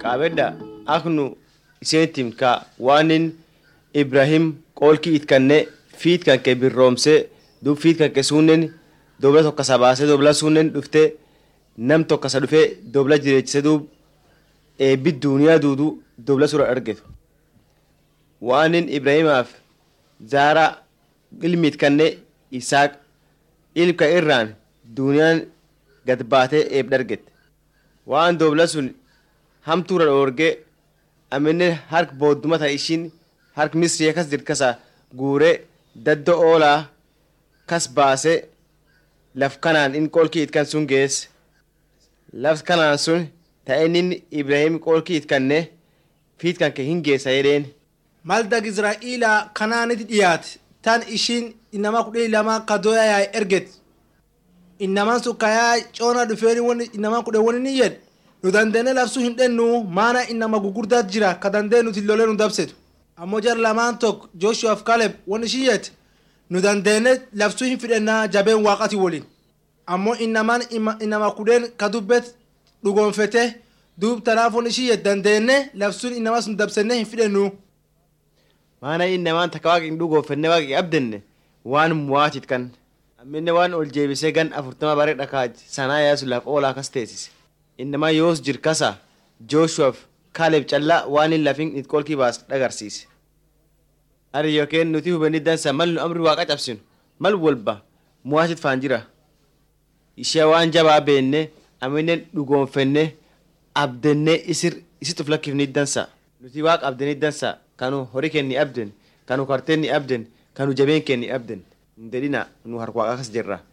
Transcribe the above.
qaabedha aknu iseentim ka waanin ibrahim qoolkii itkanne fiit kanke birroomse dub fiit kanke sunnen dobla tokkasa baase dobla sunnen dhufte nam tokkasa dhufe dobla jireechise dub eebbi duuniyaa duudu dobla sura argetu waanin ibrahimaaf zaara ilmi itkanne isaaq ilka irraan duuniyaan gad baatee eeb dhargette waan dobla sun hamtuura dhoorge aminen hark booddumata ishin hark misriya kas jirt kasa guure daddo oolaa kas baase laf kanaan in qoolkii itkan sun geesse laf kanaan sun ta'enin ibrahim qoolkii itkanne fiit kanke hin geessa jedheen maldag israa'iila kanaaniti dhiyaate tan ishiin inama kudhanii lama kadoya yaa erget inaman sun kayaa coona dhufeeni wani inaman kudhe wani ni yed nu dandeene lafsu hin dhennu maana inama gugurdaat jira ka dandee nuti lolee nu dabsetu ammoo jar lamaan tok joshuaf kaleb wani ishin yet nu dandeene lafsu hin fidhennaa jabeen waaqati woliin ammoo inaman inama kudheen ka dubbet dhugoonfete duub tanaaf wani ishin yet dandeenne lafsun inama sun dabsenne hin fidhennu maana innamaan takka waaqi hin dhugoofenne waaqi abdenne waan muwaatit kan amminne waan ol jeebisee gan afurtama bare dhakaaj sanaa yaasu laaf oolaa kas teessise innamaa yoos jir kasa jooshuwaaf kaaleb callaa waan hin lafin it qolkii baas dhagarsiise ari yookiin nuti hubanni dansa mal nu amri waaqa cabsinu mal walba muwaatit faan jira ishee waan jabaa beenne aminen dhugoonfenne abdenne isir isit uf lakkifni dansa nuti waaqa abdeni dansa kanu hori kenni abden kanu karteen ni abden kanu jabeen kenni abden hin dedhina nu harka waaqa kas jirra